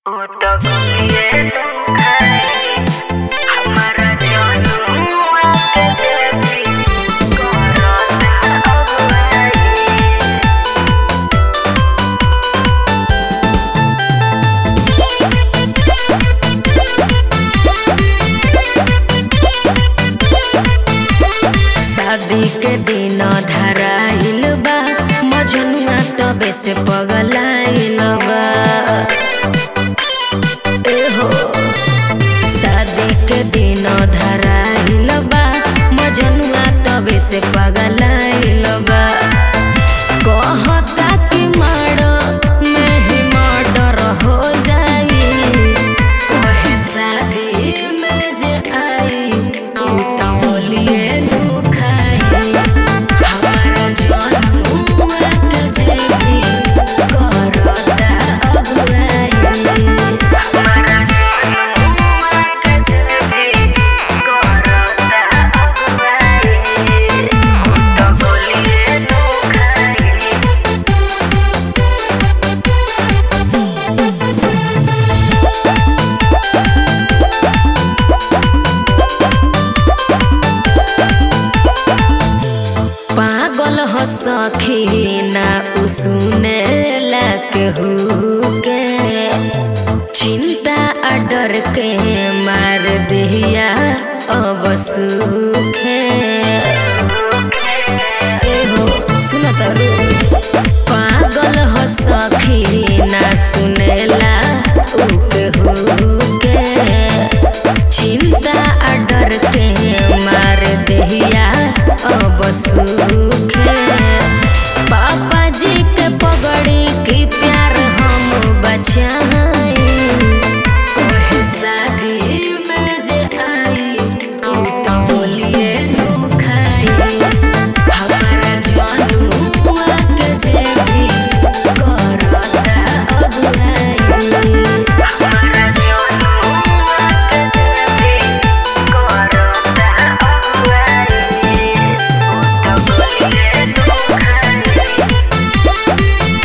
उ त गलिए दुखाई हमारा जनुआ के देवी करत अगुवाई शादी के दिन धराइल बा मजनुआ तबे से पगलाइल बा एहो शादी के दिन धराइल बा मजनुआ तबे से पगलाइल बा कहता कि मारो में ही मर्डर हो जाई कहे शादी में जे आई उ त बोलिए दुखाई हमारा जनुआ के जेबी करता अगुवाई हमारा जनुआ के देवी करत अगुवाई उ त गलिए दुखाई पागल हो सखी ना उसने के के चिंता आ डर के मार दिया अब सुखे एहो सुन तारू पागल हो सखी ना सुनेला उके हुके चिंता आ डर के मार देहिया अब सुखे पापा जी के पगड़ी की प्यार हम बचाई कहे शादी में जे आई उ त बोलिए दुखाई हमारा जनुआ के जेबी करता अगुवाई हमारा जनुआ के देवी करत अगुवाई उ त गलिए दुखाई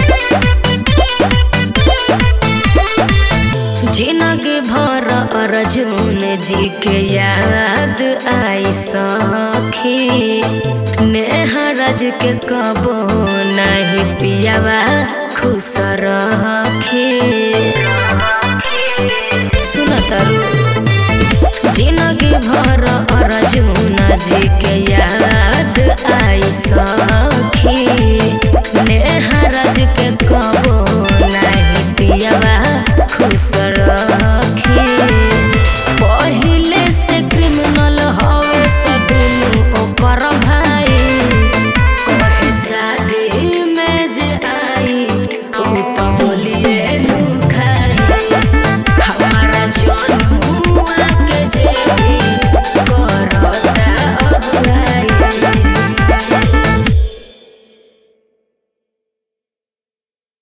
जिंदगी भर अर्जुन जी के याद आई सखी नेहरज के कबो नहीं पियावा खुश रखी सुन तारू जिंदगी भर अर्जुन जी के याद आई सखी